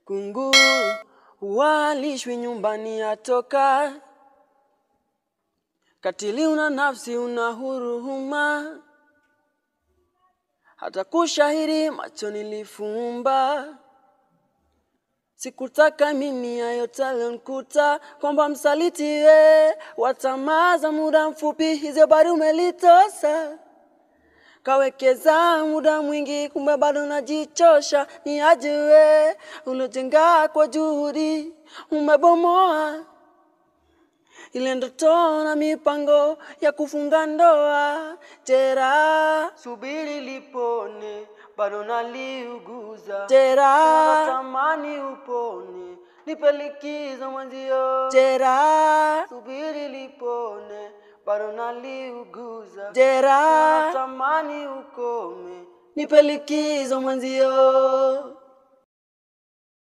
Kunguru walishwi nyumbani atoka, katili una nafsi, una huruma, hata kushahiri macho nilifumba. Sikutaka mimi hayo talonkuta, kwamba msaliti we watamaza muda mfupi, hizo bado umelitosa kawekeza muda mwingi, kumbe bado najichosha. Ni ajiwe ulojenga kwa juhudi, umebomoa ile ndoto na mipango ya kufunga ndoa. Jeraha subiri lipone, bado naliuguza. Jeraha tamani upone, nipe likizo mwenzio. Jeraha subiri lipone, bado naliuguza. Jeraha tamani ukome, nipe likizo mwenzio.